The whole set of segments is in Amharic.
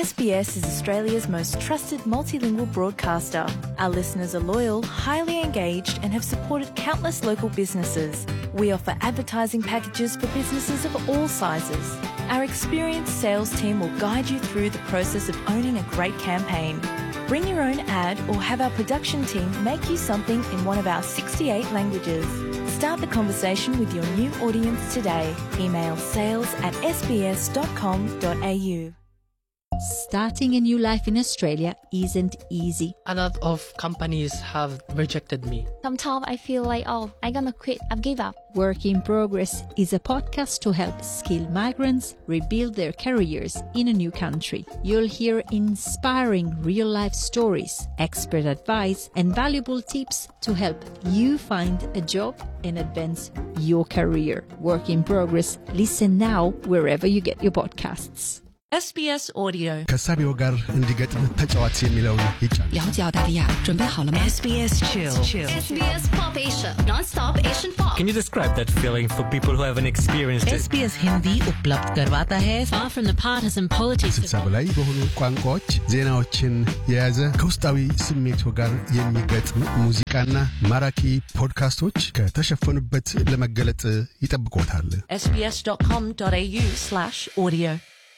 SBS is Australia's most trusted multilingual broadcaster. Our listeners are loyal, highly engaged, and have supported countless local businesses. We offer advertising packages for businesses of all sizes. Our experienced sales team will guide you through the process of owning a great campaign. Bring your own ad or have our production team make you something in one of our 68 languages. Start the conversation with your new audience today. Email sales at sbs.com.au. Starting a new life in Australia isn't easy. A lot of companies have rejected me. Sometimes I feel like, oh, I'm gonna quit. I've give up. Work in Progress is a podcast to help skilled migrants rebuild their careers in a new country. You'll hear inspiring real life stories, expert advice, and valuable tips to help you find a job and advance your career. Work in Progress. Listen now wherever you get your podcasts. SBS Audio. ከሳቢው ጋር እንዲገጥም ተጫዋች የሚለውን ይጫን 了解澳大利亚，准备好了吗？ SBS Chill. SBS Pop Asia, non-stop Asian pop. Can you describe that feeling for people who haven't experienced it? SBS Hindi उपलब्ध करवाता है far from the partisan politics ስልሳ በላይ በሆኑ ቋንቋዎች ዜናዎችን የያዘ ከውስጣዊ ስሜቱ ጋር የሚገጥም ሙዚቃና ማራኪ ፖድካስቶች ከተሸፈኑበት ለመገለጥ ይጠብቆታል። sbs.com.au slash audio.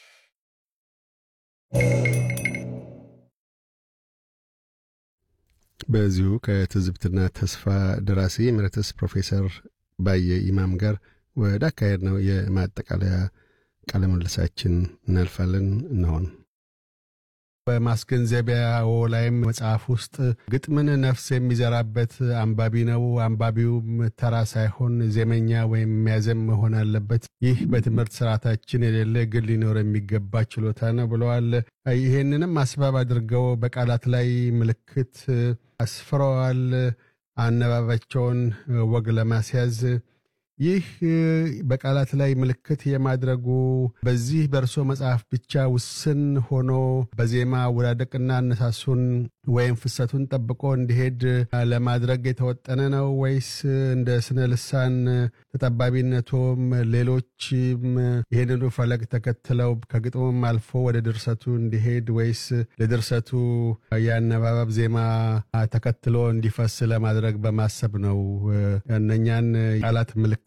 በዚሁ ከትዝብትና ተስፋ ደራሲ ኤሜሪተስ ፕሮፌሰር ባየ ኢማም ጋር ወደ አካሄድ ነው የማጠቃለያ ቃለ ምልልሳችን እናልፋለን። እነሆን በማስገንዘቢያው ላይም መጽሐፍ ውስጥ ግጥምን ነፍስ የሚዘራበት አንባቢ ነው፣ አንባቢውም ተራ ሳይሆን ዜመኛ ወይም የሚያዘም መሆን አለበት። ይህ በትምህርት ስርዓታችን የሌለ ግን ሊኖር የሚገባ ችሎታ ነው ብለዋል። ይሄንንም አስባብ አድርገው በቃላት ላይ ምልክት አስፍረዋል። አነባባቸውን ወግ ለማስያዝ ይህ በቃላት ላይ ምልክት የማድረጉ በዚህ በእርሶ መጽሐፍ ብቻ ውስን ሆኖ በዜማ አወዳደቅና አነሳሱን ወይም ፍሰቱን ጠብቆ እንዲሄድ ለማድረግ የተወጠነ ነው ወይስ እንደ ስነ ልሳን ተጠባቢነቶም ሌሎችም ይህንኑ ፈለግ ተከትለው ከግጥሙም አልፎ ወደ ድርሰቱ እንዲሄድ ወይስ ለድርሰቱ የአነባበብ ዜማ ተከትሎ እንዲፈስ ለማድረግ በማሰብ ነው እነኛን ቃላት ምልክት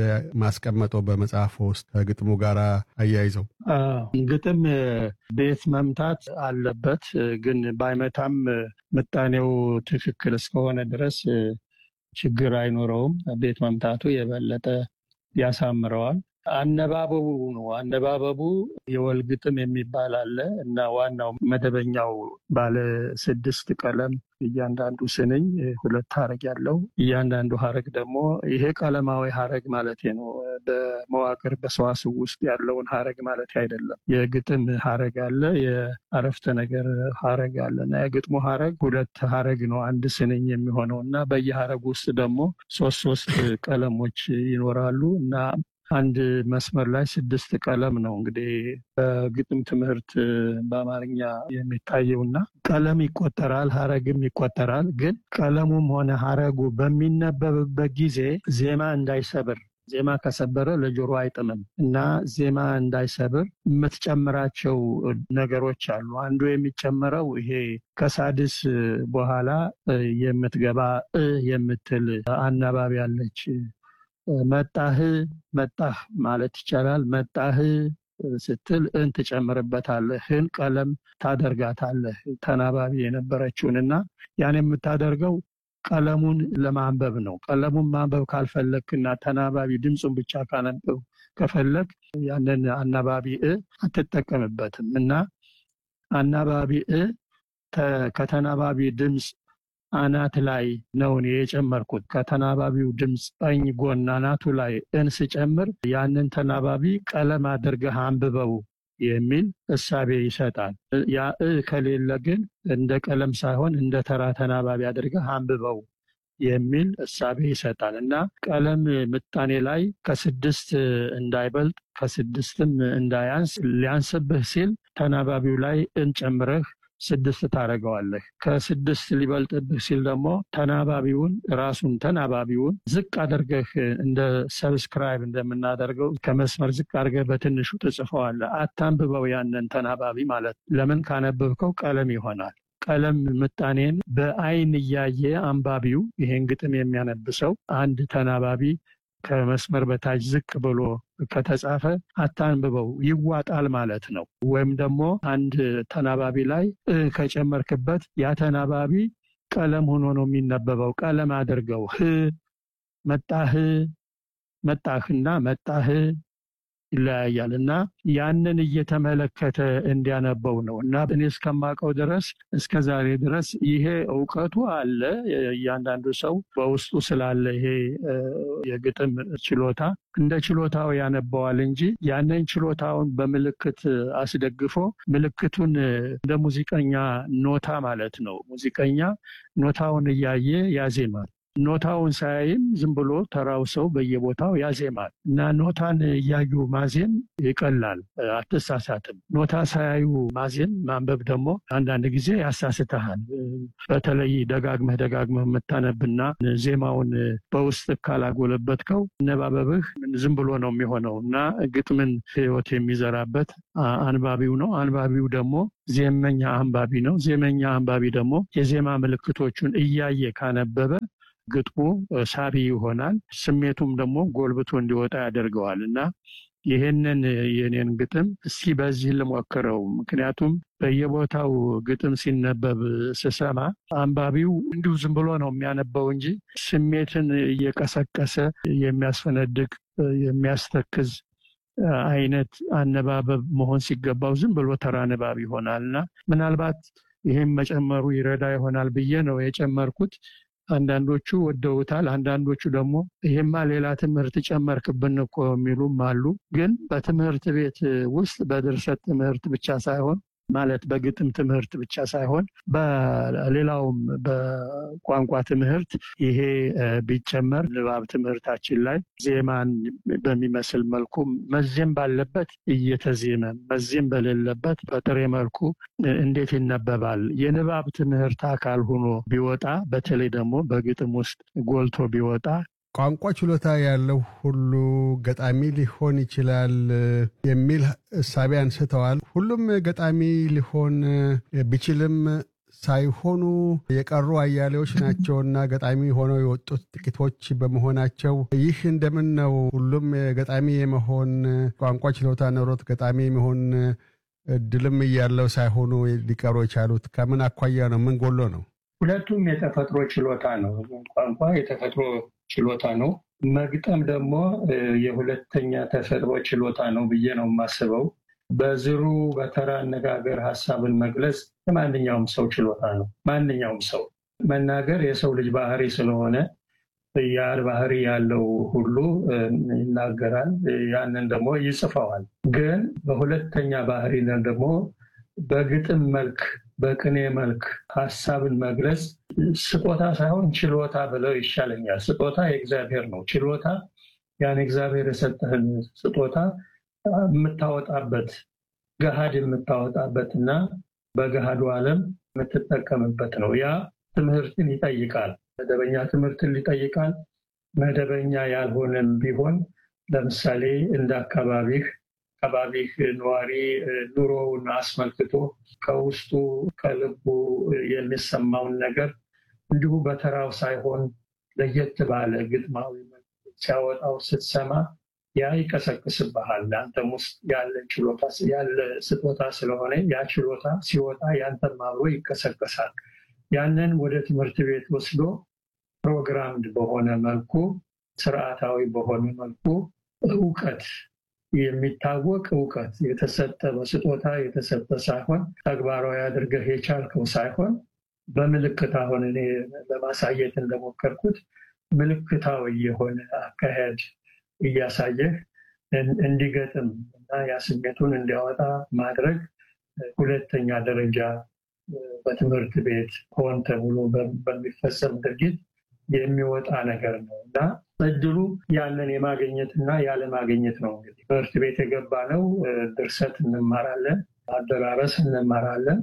ማስቀመጦ በመጽሐፎ ውስጥ ከግጥሙ ጋር አያይዘው? ግጥም ቤት መምታት አለበት፣ ግን ባይመታም ምጣኔው ትክክል እስከሆነ ድረስ ችግር አይኖረውም። ቤት መምታቱ የበለጠ ያሳምረዋል። አነባበቡ ነው። አነባበቡ የወል ግጥም የሚባል አለ እና ዋናው መደበኛው ባለ ስድስት ቀለም እያንዳንዱ ስንኝ ሁለት ሀረግ ያለው እያንዳንዱ ሀረግ ደግሞ ይሄ ቀለማዊ ሀረግ ማለት ነው። በመዋቅር በሰዋስው ውስጥ ያለውን ሀረግ ማለት አይደለም። የግጥም ሀረግ አለ፣ የአረፍተ ነገር ሀረግ አለ እና የግጥሙ ሀረግ ሁለት ሀረግ ነው አንድ ስንኝ የሚሆነው እና በየሀረግ ውስጥ ደግሞ ሶስት ሶስት ቀለሞች ይኖራሉ እና አንድ መስመር ላይ ስድስት ቀለም ነው እንግዲህ በግጥም ትምህርት በአማርኛ የሚታየውና ቀለም ይቆጠራል፣ ሀረግም ይቆጠራል። ግን ቀለሙም ሆነ ሀረጉ በሚነበብበት ጊዜ ዜማ እንዳይሰብር ዜማ ከሰበረ ለጆሮ አይጥምም እና ዜማ እንዳይሰብር የምትጨምራቸው ነገሮች አሉ። አንዱ የሚጨምረው ይሄ ከሳድስ በኋላ የምትገባ እ የምትል አናባቢ አለች። መጣህ መጣህ ማለት ይቻላል። መጣህ ስትል እን ትጨምርበታለህ። ህን ቀለም ታደርጋታለህ ተናባቢ የነበረችውን እና ያን የምታደርገው ቀለሙን ለማንበብ ነው። ቀለሙን ማንበብ ካልፈለግክና ተናባቢ ድምፁን ብቻ ካነበብ ከፈለግ ያንን አናባቢ እ አትጠቀምበትም እና አናባቢ እ ከተናባቢ ድምፅ አናት ላይ ነው እኔ የጨመርኩት። ከተናባቢው ድምፅ ቀኝ ጎን አናቱ ላይ እን ስጨምር ያንን ተናባቢ ቀለም አድርገህ አንብበው የሚል እሳቤ ይሰጣል። ያ እ ከሌለ ግን እንደ ቀለም ሳይሆን እንደ ተራ ተናባቢ አድርገህ አንብበው የሚል እሳቤ ይሰጣል እና ቀለም ምጣኔ ላይ ከስድስት እንዳይበልጥ ከስድስትም እንዳያንስ ሊያንስብህ ሲል ተናባቢው ላይ እንጨምረህ ስድስት ታደርገዋለህ። ከስድስት ሊበልጥብህ ሲል ደግሞ ተናባቢውን ራሱን ተናባቢውን ዝቅ አድርገህ እንደ ሰብስክራይብ እንደምናደርገው ከመስመር ዝቅ አድርገህ በትንሹ ትጽፈዋለህ። አታንብበው ያንን ተናባቢ ማለት ለምን ካነበብከው ቀለም ይሆናል። ቀለም ምጣኔን በአይን እያየ አንባቢው ይሄን ግጥም የሚያነብሰው አንድ ተናባቢ ከመስመር በታች ዝቅ ብሎ ከተጻፈ አታንብበው ይዋጣል ማለት ነው። ወይም ደግሞ አንድ ተናባቢ ላይ እ ከጨመርክበት ያ ተናባቢ ቀለም ሆኖ ነው የሚነበበው። ቀለም አድርገው ህ መጣህ መጣህና መጣህ ይለያያል እና ያንን እየተመለከተ እንዲያነበው ነው እና እኔ እስከማውቀው ድረስ እስከ ዛሬ ድረስ ይሄ እውቀቱ አለ። እያንዳንዱ ሰው በውስጡ ስላለ ይሄ የግጥም ችሎታ እንደ ችሎታው ያነበዋል እንጂ ያንን ችሎታውን በምልክት አስደግፎ ምልክቱን እንደ ሙዚቀኛ ኖታ ማለት ነው። ሙዚቀኛ ኖታውን እያየ ያዜማል። ኖታውን ሳያይም ዝም ብሎ ተራው ሰው በየቦታው ያዜማል እና ኖታን እያዩ ማዜም ይቀላል፣ አትሳሳትም። ኖታ ሳያዩ ማዜም ማንበብ ደግሞ አንዳንድ ጊዜ ያሳስተሃል። በተለይ ደጋግመህ ደጋግመህ የምታነብና ዜማውን በውስጥ ካላጎለበትከው አነባበብህ ዝም ብሎ ነው የሚሆነው እና ግጥምን ሕይወት የሚዘራበት አንባቢው ነው። አንባቢው ደግሞ ዜመኛ አንባቢ ነው። ዜመኛ አንባቢ ደግሞ የዜማ ምልክቶቹን እያየ ካነበበ ግጥሙ ሳቢ ይሆናል። ስሜቱም ደግሞ ጎልብቶ እንዲወጣ ያደርገዋል እና ይህንን የኔን ግጥም እስኪ በዚህ ልሞክረው። ምክንያቱም በየቦታው ግጥም ሲነበብ ስሰማ አንባቢው እንዲሁ ዝም ብሎ ነው የሚያነበው እንጂ ስሜትን እየቀሰቀሰ የሚያስፈነድቅ የሚያስተክዝ አይነት አነባበብ መሆን ሲገባው ዝም ብሎ ተራ ንባብ ይሆናል እና ምናልባት ይህም መጨመሩ ይረዳ ይሆናል ብዬ ነው የጨመርኩት። አንዳንዶቹ ወደውታል። አንዳንዶቹ ደግሞ ይሄማ ሌላ ትምህርት ጨመርክብን እኮ የሚሉም አሉ። ግን በትምህርት ቤት ውስጥ በድርሰት ትምህርት ብቻ ሳይሆን ማለት በግጥም ትምህርት ብቻ ሳይሆን በሌላውም በቋንቋ ትምህርት ይሄ ቢጨመር ንባብ ትምህርታችን ላይ ዜማን በሚመስል መልኩ መዜም ባለበት እየተዜመ መዜም በሌለበት በጥሬ መልኩ እንዴት ይነበባል? የንባብ ትምህርት አካል ሆኖ ቢወጣ በተለይ ደግሞ በግጥም ውስጥ ጎልቶ ቢወጣ ቋንቋ ችሎታ ያለው ሁሉ ገጣሚ ሊሆን ይችላል የሚል እሳቤ አንስተዋል። ሁሉም ገጣሚ ሊሆን ቢችልም ሳይሆኑ የቀሩ አያሌዎች ናቸውና ገጣሚ ሆነው የወጡት ጥቂቶች በመሆናቸው ይህ እንደምን ነው? ሁሉም ገጣሚ የመሆን ቋንቋ ችሎታ ኖሮት ገጣሚ የመሆን እድልም እያለው ሳይሆኑ ሊቀሩ የቻሉት ከምን አኳያ ነው? ምን ጎሎ ነው? ሁለቱም የተፈጥሮ ችሎታ ነው። ቋንቋ የተፈጥሮ ችሎታ ነው። መግጠም ደግሞ የሁለተኛ ተፈጥሮ ችሎታ ነው ብዬ ነው የማስበው። በዝሩ በተራ አነጋገር ሀሳብን መግለጽ የማንኛውም ሰው ችሎታ ነው። ማንኛውም ሰው መናገር የሰው ልጅ ባህሪ ስለሆነ ያ ባህሪ ያለው ሁሉ ይናገራል። ያንን ደግሞ ይጽፈዋል። ግን በሁለተኛ ባህሪ ደግሞ በግጥም መልክ በቅኔ መልክ ሀሳብን መግለጽ ስጦታ ሳይሆን ችሎታ ብለው ይሻለኛል። ስጦታ የእግዚአብሔር ነው። ችሎታ ያን እግዚአብሔር የሰጠህን ስጦታ የምታወጣበት ገሃድ የምታወጣበት እና በገሃዱ ዓለም የምትጠቀምበት ነው። ያ ትምህርትን ይጠይቃል። መደበኛ ትምህርትን ይጠይቃል። መደበኛ ያልሆነም ቢሆን ለምሳሌ እንደ አካባቢህ አካባቢህ ነዋሪ ኑሮውን አስመልክቶ ከውስጡ ከልቡ የሚሰማውን ነገር እንዲሁ በተራው ሳይሆን ለየት ባለ ግጥማዊ ሲያወጣው ስትሰማ ያ ይቀሰቅስብሃል። አንተም ውስጥ ያለ ችሎታ ያለ ስጦታ ስለሆነ ያ ችሎታ ሲወጣ ያንተም አብሮ ይቀሰቀሳል። ያንን ወደ ትምህርት ቤት ወስዶ ፕሮግራምድ በሆነ መልኩ ስርዓታዊ በሆነ መልኩ እውቀት የሚታወቅ እውቀት የተሰጠ በስጦታ የተሰጠ ሳይሆን ተግባራዊ አድርገህ የቻልከው ሳይሆን በምልክት አሁን እኔ ለማሳየት እንደሞከርኩት ምልክታዊ የሆነ አካሄድ እያሳየህ እንዲገጥም እና ያ ስሜቱን እንዲያወጣ ማድረግ ሁለተኛ ደረጃ በትምህርት ቤት ሆን ተብሎ በሚፈጸም ድርጊት የሚወጣ ነገር ነው እና እድሉ ያንን የማግኘት እና ያለማግኘት ነው። እንግዲህ ትምህርት ቤት የገባ ነው። ድርሰት እንማራለን፣ አደራረስ እንማራለን።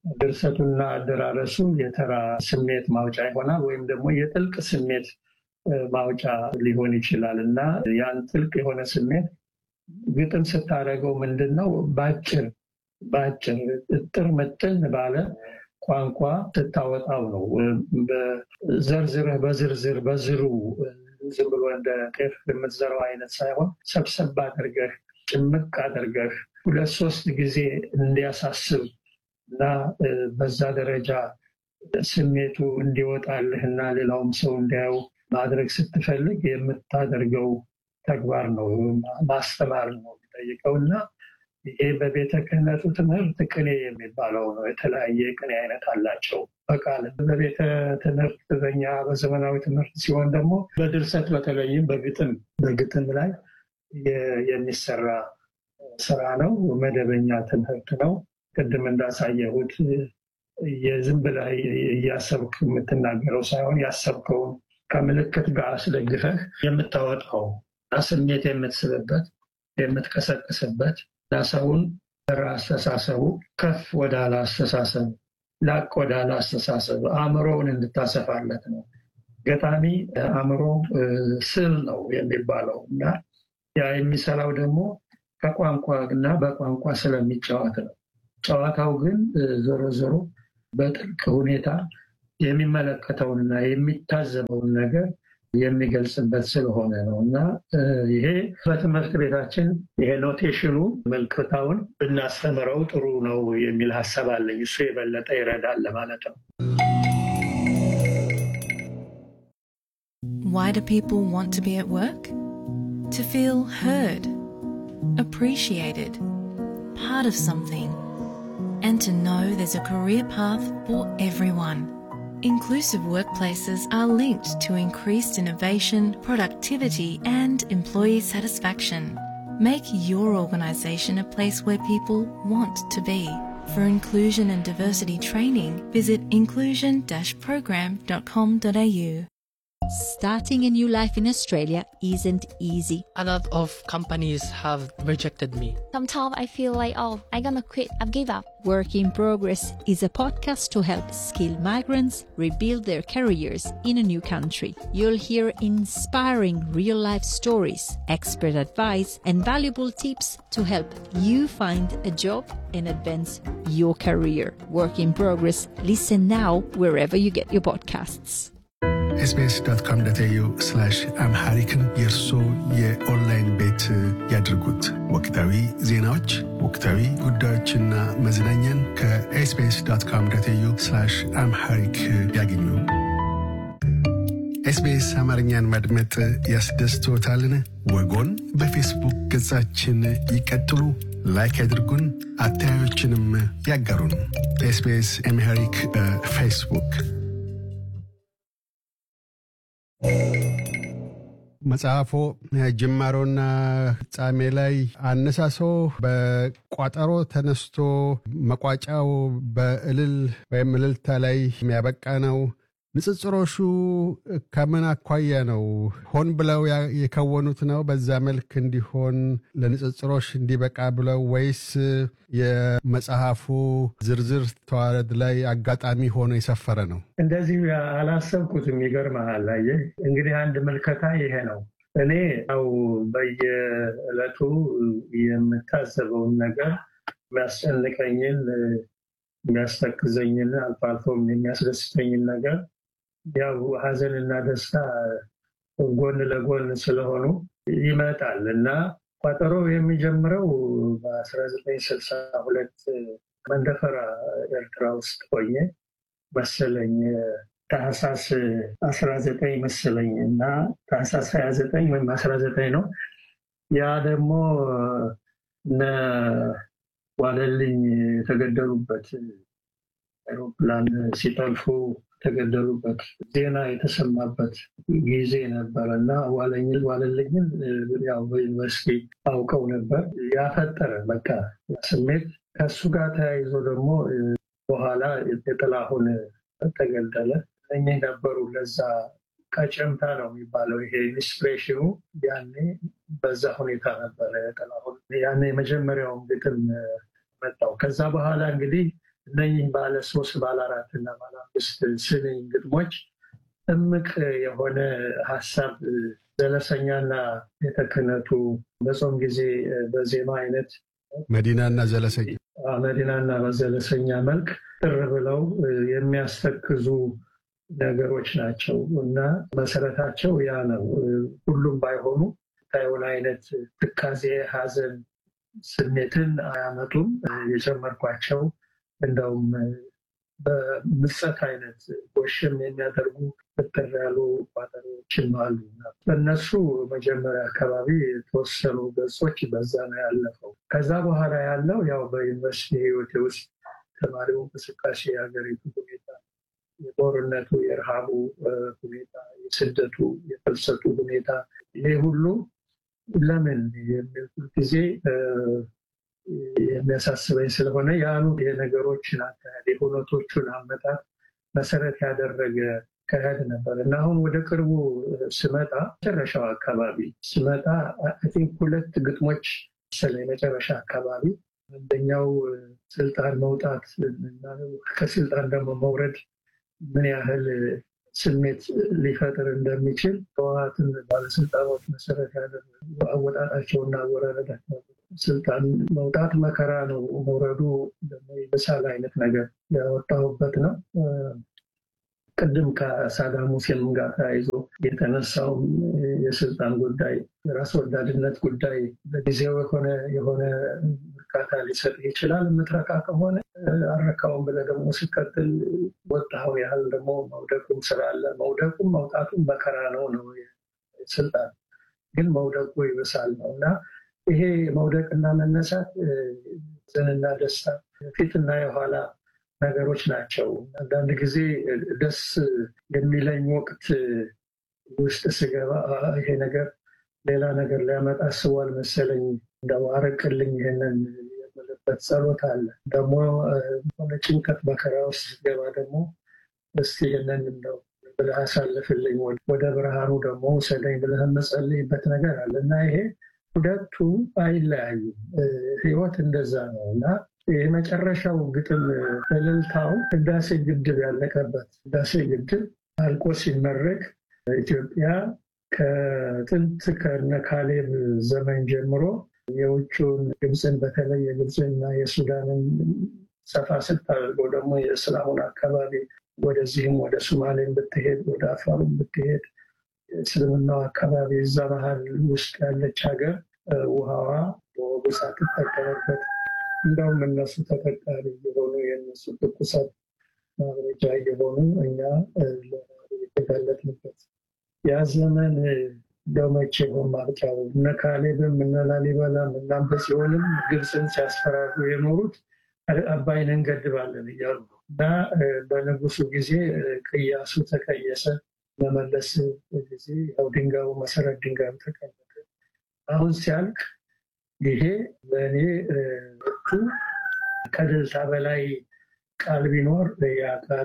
ድርሰቱና አደራረሱ የተራ ስሜት ማውጫ ይሆናል ወይም ደግሞ የጥልቅ ስሜት ማውጫ ሊሆን ይችላል እና ያን ጥልቅ የሆነ ስሜት ግጥም ስታደርገው ምንድን ነው በአጭር በአጭር እጥር ምጥን ባለ ቋንቋ ስታወጣው ነው። ዘርዝረህ በዝርዝር በዝሩ ዝም ብሎ እንደ ጤፍ የምትዘራው አይነት ሳይሆን ሰብሰብ አድርገህ ጭምቅ አድርገህ ሁለት ሶስት ጊዜ እንዲያሳስብ እና በዛ ደረጃ ስሜቱ እንዲወጣልህ እና ሌላውም ሰው እንዲያየው ማድረግ ስትፈልግ የምታደርገው ተግባር ነው። ማስተማር ነው የሚጠይቀው እና ይሄ በቤተ ክህነቱ ትምህርት ቅኔ የሚባለው ነው። የተለያየ ቅኔ አይነት አላቸው በቃል በቤተ ትምህርት በኛ በዘመናዊ ትምህርት ሲሆን ደግሞ በድርሰት በተለይም በግጥም በግጥም ላይ የሚሰራ ስራ ነው። መደበኛ ትምህርት ነው። ቅድም እንዳሳየሁት የዝም ብለህ እያሰብክ የምትናገረው ሳይሆን ያሰብከውን ከምልክት ጋር አስደግፈህ የምታወጣው ስሜት የምትስብበት የምትቀሰቅስበት እና ሰውን አስተሳሰቡ ከፍ ወዳለ አስተሳሰብ ላቅ ወዳለ አስተሳሰብ አእምሮውን እንድታሰፋለት ነው። ገጣሚ አእምሮ ስል ነው የሚባለው እና ያ የሚሰራው ደግሞ ከቋንቋ እና በቋንቋ ስለሚጫወት ነው። ጨዋታው ግን ዞሮ ዞሮ በጥልቅ ሁኔታ የሚመለከተውንና የሚታዘበውን ነገር የሚገልጽበት ስለሆነ ነው እና ይሄ በትምህርት ቤታችን ይሄ ኖቴሽኑ መልክታውን ብናስተምረው ጥሩ ነው የሚል ሀሳብ አለኝ። እሱ የበለጠ ይረዳል ለማለት ነው። Why do people want to be at work? To feel heard, appreciated, part of something, and to know there's a career path for everyone. Inclusive workplaces are linked to increased innovation, productivity, and employee satisfaction. Make your organisation a place where people want to be. For inclusion and diversity training, visit inclusion-program.com.au. Starting a new life in Australia isn't easy. A lot of companies have rejected me. Sometimes I feel like, oh, I'm gonna quit. I've give up. Work in Progress is a podcast to help skilled migrants rebuild their careers in a new country. You'll hear inspiring real life stories, expert advice, and valuable tips to help you find a job and advance your career. Work in Progress. Listen now wherever you get your podcasts. ኤስቢኤስ ዶት ኮም ዶት ኤዩ አምሃሪክን የእርሶ የኦንላይን ቤት ያድርጉት። ወቅታዊ ዜናዎች፣ ወቅታዊ ጉዳዮችና መዝናኛን ከኤስቢኤስ ዶት ኮም ዶት ኤዩ አምሃሪክ ያገኙ። ኤስቢኤስ አማርኛን ማድመጥ ያስደስቶታልን? ወጎን በፌስቡክ ገጻችን ይቀጥሉ፣ ላይክ ያድርጉን፣ አስተያየቶችንም ያጋሩን። ኤስቢኤስ አምሃሪክ በፌስቡክ መጽሐፎ ጅማሮና ፍጻሜ ላይ አነሳሶ በቋጠሮ ተነስቶ መቋጫው በእልል ወይም እልልታ ላይ የሚያበቃ ነው። ንጽጽሮሹ ከምን አኳያ ነው? ሆን ብለው የከወኑት ነው በዛ መልክ እንዲሆን ለንጽጽሮች እንዲበቃ ብለው ወይስ የመጽሐፉ ዝርዝር ተዋረድ ላይ አጋጣሚ ሆኖ የሰፈረ ነው? እንደዚህ አላሰብኩትም። ይገርምሃል። አየህ እንግዲህ አንድ ምልከታ ይሄ ነው። እኔ ያው በየዕለቱ የምታዘበውን ነገር የሚያስጨንቀኝን፣ የሚያስተክዘኝን አልፎ አልፎም የሚያስደስተኝን ነገር ያው ሀዘንና ደስታ ጎን ለጎን ስለሆኑ ይመጣል እና ቋጠሮ የሚጀምረው በ1962 መንደፈራ ኤርትራ ውስጥ ሆኜ መሰለኝ ታህሳስ 19 መሰለኝ እና ታህሳስ 29 ወይም 19 ነው። ያ ደግሞ እነ ዋለልኝ የተገደሉበት አይሮፕላን ሲጠልፉ የተገደሉበት ዜና የተሰማበት ጊዜ ነበር እና ዋለልኝን ያው በዩኒቨርሲቲ አውቀው ነበር። ያፈጠረ በቃ ስሜት ከሱ ጋር ተያይዞ ደግሞ በኋላ የጥላሁን ተገደለ። እኚህ ነበሩ ለዛ ቀጨምታ ነው የሚባለው ይሄ ኢንስፒሬሽኑ ያኔ በዛ ሁኔታ ነበረ። ጥላሁን ያኔ የመጀመሪያውን ግጥም መጣው። ከዛ በኋላ እንግዲህ እነኚህ ባለ ሶስት ባለ አራት እና ባለ አምስት ስንኝ ግጥሞች እምቅ የሆነ ሀሳብ ዘለሰኛና ቤተ ክህነቱ በጾም ጊዜ በዜማ አይነት መዲናና ዘለሰኛ መዲናና በዘለሰኛ መልክ ጥር ብለው የሚያስተክዙ ነገሮች ናቸው እና መሰረታቸው ያ ነው። ሁሉም ባይሆኑ ታየውን አይነት ትካዜ፣ ሐዘን ስሜትን አያመጡም። የጨመርኳቸው እንደውም በምጸት አይነት ጎሽም የሚያደርጉ ፍጥር ያሉ ቋጠሮችም አሉ። በእነሱ መጀመሪያ አካባቢ የተወሰኑ ገጾች በዛ ነው ያለፈው። ከዛ በኋላ ያለው ያው በዩኒቨርሲቲ ህይወቴ ውስጥ ተማሪው እንቅስቃሴ፣ የሀገሪቱ ሁኔታ፣ የጦርነቱ፣ የረሃቡ ሁኔታ፣ የስደቱ፣ የፍልሰቱ ሁኔታ ይሄ ሁሉ ለምን የሚል ጊዜ የሚያሳስበኝ ስለሆነ ያሉ የነገሮችን አካሄድ የሁነቶቹን አመጣት መሰረት ያደረገ አካሄድ ነበር እና አሁን ወደ ቅርቡ ስመጣ መጨረሻው አካባቢ ስመጣ ቲንክ ሁለት ግጥሞች ስለ የመጨረሻ አካባቢ አንደኛው ስልጣን መውጣት እና ከስልጣን ደግሞ መውረድ ምን ያህል ስሜት ሊፈጥር እንደሚችል ህወሓትን ባለስልጣኖች መሰረት ያደረጉ አወጣጣቸውና አወራረዳቸው ስልጣን መውጣት መከራ ነው፣ መውረዱ ደግሞ የመሳል አይነት ነገር ያወጣሁበት ነው። ቅድም ከሳዳም ሁሴን ጋር ተያይዞ የተነሳውም የስልጣን ጉዳይ የራስ ወዳድነት ጉዳይ ለጊዜው የሆነ የሆነ እርካታ ሊሰጥ ይችላል። የምትረካ ከሆነ አረካውን ብለህ ደግሞ ስቀጥል ወጣው ያህል ደግሞ መውደቁም ስላለ መውደቁም መውጣቱም መከራ ነው ነው ስልጣን ግን መውደቁ ይብሳል ነው እና ይሄ መውደቅና መነሳት ዘንና ደስታ ፊትና የኋላ ነገሮች ናቸው። አንዳንድ ጊዜ ደስ የሚለኝ ወቅት ውስጥ ስገባ ይሄ ነገር ሌላ ነገር ሊያመጣ አስቧል መሰለኝ እንደው አረቅልኝ ይሄንን የምልበት ጸሎት አለ። ደግሞ ሆነ ጭንቀት መከራ ውስጥ ስገባ ደግሞ እስቲ ይህንን እንደው ብለህ አሳልፍልኝ ወደ ብርሃኑ ደግሞ ውሰደኝ ብለህ የምጸልይበት ነገር አለ እና ይሄ ሁለቱ አይለያዩም። ህይወት እንደዛ ነው እና የመጨረሻው ግጥም እልልታው ህዳሴ ግድብ ያለቀበት ህዳሴ ግድብ አልቆ ሲመረቅ ኢትዮጵያ ከጥንት ከነ ካሌብ ዘመን ጀምሮ የውጭውን ግብፅን በተለይ የግብፅንና የሱዳንን ሰፋ ስታደርገው ደግሞ የእስላሙን አካባቢ ወደዚህም ወደ ሱማሌን ብትሄድ ወደ አፋሩን ብትሄድ እስልምናው አካባቢ እዛ መሀል ውስጥ ያለች ሀገር ውሃዋ በወጉ ሳትጠቀምበት እንደውም እነሱ ተጠቃሚ የሆኑ የእነሱ ትኩሳት ማብረጃ የሆኑ እኛ የተጋለጥንበት ያ ዘመን ደመቼ ሆን ማብቂያው እነ ካሌብም እነ ላሊበላም እና በጽዮንም ግብፅን ሲያስፈራሩ የኖሩት አባይን እንገድባለን እያሉ እና በንጉሱ ጊዜ ቅያሱ ተቀየሰ። መመለስ ጊዜ ያው ድንጋዩ መሰረት ድንጋዩ ተቀመጠ። አሁን ሲያልቅ ይሄ ለእኔ ቱ ከደልታ በላይ ቃል ቢኖር ያ ቃል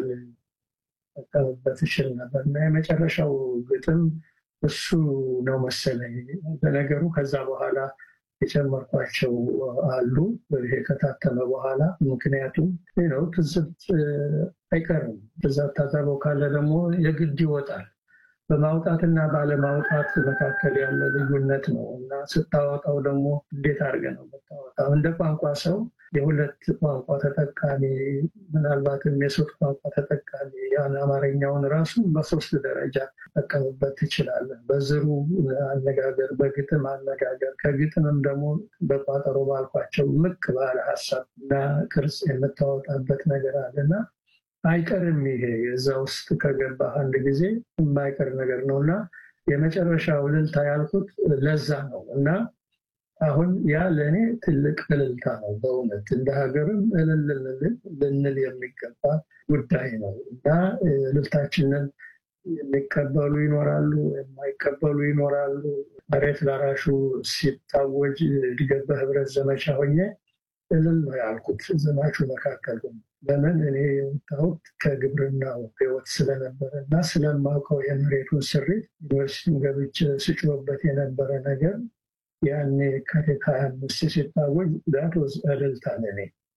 ጠቀምበት ይችል ነበር እና የመጨረሻው ግጥም እሱ ነው መሰለኝ። በነገሩ ከዛ በኋላ የጨመርኳቸው አሉ ይሄ ከታተመ በኋላ ምክንያቱም ነው ትዝብት አይቀርም። ትዛት ታዘበው ካለ ደግሞ የግድ ይወጣል። በማውጣትና ባለማውጣት መካከል ያለ ልዩነት ነው እና ስታወጣው ደግሞ እንዴት አድርገህ ነው የምታወጣው? እንደ ቋንቋ ሰው የሁለት ቋንቋ ተጠቃሚ ምናልባትም የሶስት ቋንቋ ተጠቃሚ ያን አማርኛውን ራሱ በሶስት ደረጃ ጠቀምበት ትችላለህ። በዝሩ አነጋገር፣ በግጥም አነጋገር፣ ከግጥምም ደግሞ በቋጠሮ ባልኳቸው ምቅ ባለ ሀሳብ እና ቅርጽ የምታወጣበት ነገር አለና አይቀርም። ይሄ እዛ ውስጥ ከገባ አንድ ጊዜ የማይቀር ነገር ነው እና የመጨረሻው እልልታ ያልኩት ለዛ ነው እና አሁን ያ ለእኔ ትልቅ እልልታ ነው። በእውነት እንደ ሀገርም እልል ልንል የሚገባ ጉዳይ ነው እና እልልታችንን የሚቀበሉ ይኖራሉ፣ የማይቀበሉ ይኖራሉ። መሬት ላራሹ ሲታወጅ እድገት በህብረት ዘመቻ ሆኜ እልል ነው ያልኩት ዘማቹ መካከል ለምን እኔ የወጣሁት ከግብርናው ህይወት ስለነበረ እና ስለማውቀው የመሬቱን ስሪት ዩኒቨርሲቲን ገብቼ ስጮህበት የነበረ ነገር ያኔ ከቴት ሀያ አምስት ሲታወጅ ዛት ወዝ እልልታ ለኔ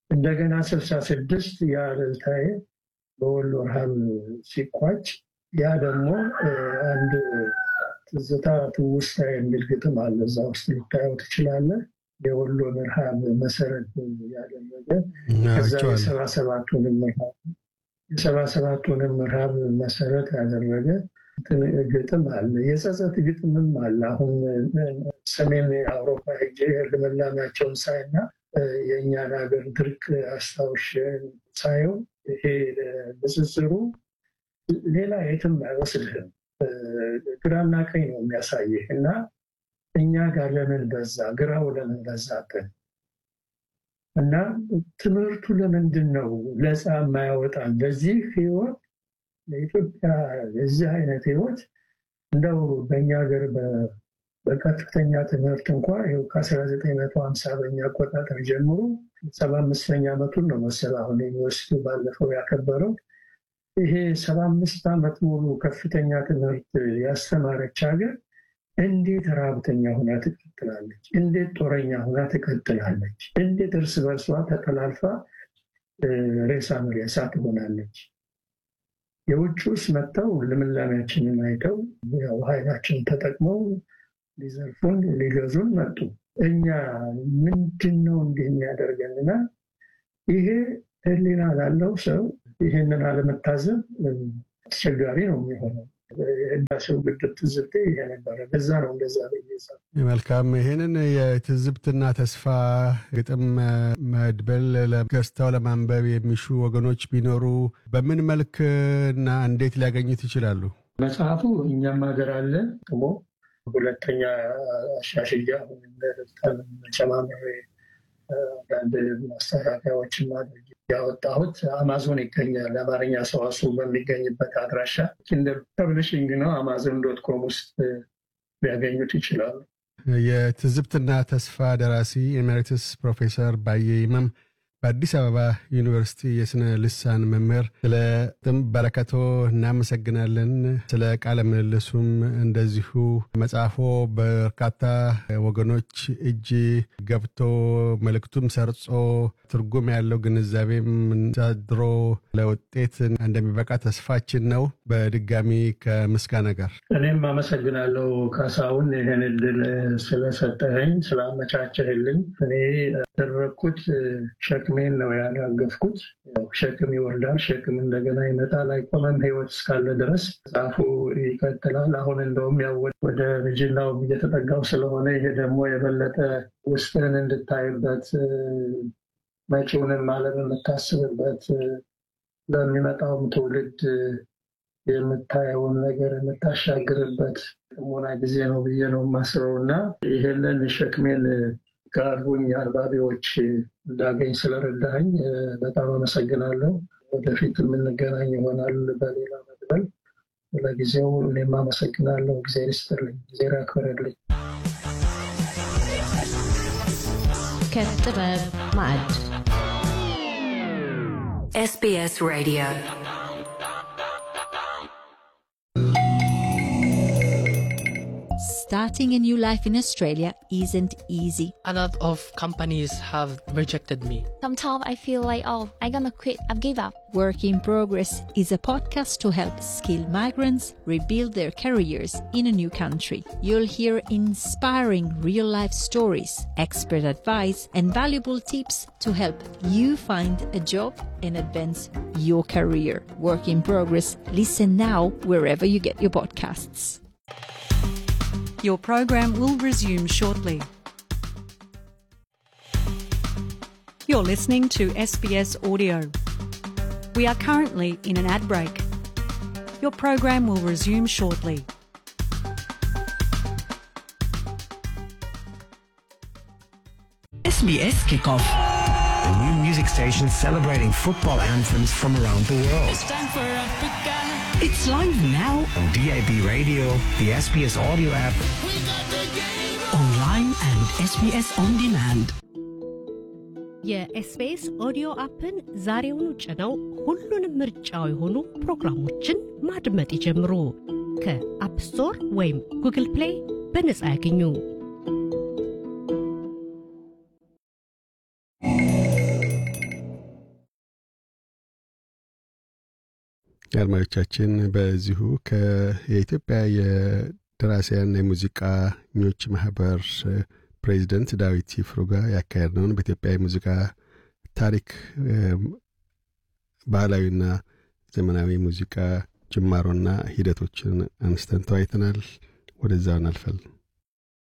እንደገና ስልሳ ስድስት የአለልታዬ በወሎ ረሃብ ሲቋጭ ያ ደግሞ አንድ ትዝታ ትውስታ የሚል ግጥም አለ። እዛ ውስጥ ልታየው ትችላለህ። የወሎን ረሃብ መሰረት ያደረገ ከዛ የሰባ ሰባቱንም ረሃብ የሰባ ሰባቱንም ረሃብ መሰረት ያደረገ ግጥም አለ። የጸጸት ግጥምም አለ። አሁን ሰሜን አውሮፓ ሄጄ ልምላሜያቸውን ሳይና የእኛን ሀገር ድርቅ አስታውሽ ሳየው ይሄ ንጽጽሩ ሌላ የትም አይወስድህም። ግራና ቀኝ ነው የሚያሳይህ እና እኛ ጋር ለምን በዛ፣ ግራው ለምን በዛብን እና ትምህርቱ ለምንድን ነው ለፃ የማያወጣን ለዚህ ህይወት ለኢትዮጵያ የዚህ አይነት ህይወት እንደው በእኛ ሀገር በከፍተኛ ትምህርት እንኳ ይኸው ከ1950 በኛ አቆጣጠር ጀምሮ ሰባ አምስተኛ ዓመቱን ነው መሰል አሁን ዩኒቨርሲቲው ባለፈው ያከበረው። ይሄ ሰባ አምስት ዓመት ሙሉ ከፍተኛ ትምህርት ያስተማረች ሀገር እንዴት ረሃብተኛ ሁና ትቀጥላለች? እንዴት ጦረኛ ሁና ትቀጥላለች? እንዴት እርስ በርሷ ተጠላልፋ ሬሳ መሬሳ ትሆናለች? የውጭውስ መጥተው ልምላሜያችንን አይተው ያው ኃይላችንን ተጠቅመው ሊዘርፉን ሊገዙን መጡ። እኛ ምንድን ነው እንዲህ የሚያደርገንና ይሄ ህሊና ላለው ሰው ይህንን አለመታዘብ አስቸጋሪ ነው የሚሆነው። የህዳሴው ግድብ ትዝብቴ ይሄ ነበረ። በዛ ነው እንደዛ መልካም። ይህንን የትዝብትና ተስፋ ግጥም መድበል ገዝተው ለማንበብ የሚሹ ወገኖች ቢኖሩ በምን መልክ እና እንዴት ሊያገኙት ይችላሉ? መጽሐፉ እኛም ሀገር አለ ደግሞ ሁለተኛ አሻሽያ ጨማምሬ አንዳንድ ማስተካከያዎችን ማድረግ ያወጣሁት አማዞን ይገኛል። አማርኛ ሰዋስው በሚገኝበት አድራሻ ኪንደር ፐብሊሽንግ ነው። አማዞን ዶት ኮም ውስጥ ሊያገኙት ይችላሉ። የትዝብትና ተስፋ ደራሲ ኤሜሪትስ ፕሮፌሰር ባየ ይመም በአዲስ አበባ ዩኒቨርሲቲ የስነ ልሳን መምህር፣ ስለ ጥም በረከቶ እናመሰግናለን። ስለ ቃለ ምልልሱም እንደዚሁ መጽሐፎ በርካታ ወገኖች እጅ ገብቶ መልእክቱም ሰርጾ ትርጉም ያለው ግንዛቤም ሳድሮ ለውጤት እንደሚበቃ ተስፋችን ነው። በድጋሚ ከምስጋና ጋር እኔም አመሰግናለሁ ካሳሁን ይህን እድል ስለሰጠኸኝ ስላመቻቸህልኝ። እኔ ያደረግኩት ሸክሜን ነው ያራገፍኩት። ሸክም ይወርዳል፣ ሸክም እንደገና ይመጣል፣ አይቆመም። ህይወት እስካለ ድረስ መጽሐፉ ይቀጥላል። አሁን እንደውም ያው ወደ ርጅናው እየተጠጋው ስለሆነ ይሄ ደግሞ የበለጠ ውስጥህን እንድታይበት መጪውንም ዓለም የምታስብበት ለሚመጣውም ትውልድ የምታየውን ነገር የምታሻግርበት ጥሞና ጊዜ ነው ብዬ ነው የማስበው እና ይሄንን ሸክሜን ጋሩኝ አንባቢዎች እንዳገኝ ስለረዳኝ በጣም አመሰግናለሁ። ወደፊት የምንገናኝ ይሆናል በሌላ መድበል። ለጊዜው እኔም አመሰግናለሁ። ጊዜ ይስጥልኝ፣ ጊዜ ያክብርልኝ። ከጥበብ ማዕድ SBS Radio. Starting a new life in Australia isn't easy. A lot of companies have rejected me. Sometimes I feel like, oh, I'm gonna quit. I've give up. Work in Progress is a podcast to help skilled migrants rebuild their careers in a new country. You'll hear inspiring real life stories, expert advice, and valuable tips to help you find a job and advance your career. Work in Progress. Listen now wherever you get your podcasts. Your program will resume shortly. You're listening to SBS Audio. We are currently in an ad break. Your program will resume shortly. SBS Kickoff. A new music station celebrating football anthems from around the world. It's time for Africa. It's live now on DAB radio, the SBS audio app, online and SBS on demand. የኤስቢኤስ ኦዲዮ አፕን ዛሬውኑ ጭነው ሁሉንም ምርጫው የሆኑ ፕሮግራሞችን ማድመጥ ይጀምሩ። ከአፕ ስቶር ወይም ጉግል ፕሌይ በነጻ ያገኙ። አድማጮቻችን በዚሁ የኢትዮጵያ የደራሲያን የሙዚቃኞች ማህበር ፕሬዚደንት ዳዊት ይፍሩ ጋር ያካሄድነውን በኢትዮጵያ የሙዚቃ ታሪክ ባህላዊና ዘመናዊ ሙዚቃ ጅማሮና ሂደቶችን አንስተን ተወያይተናል። ወደዛው እናልፋለን።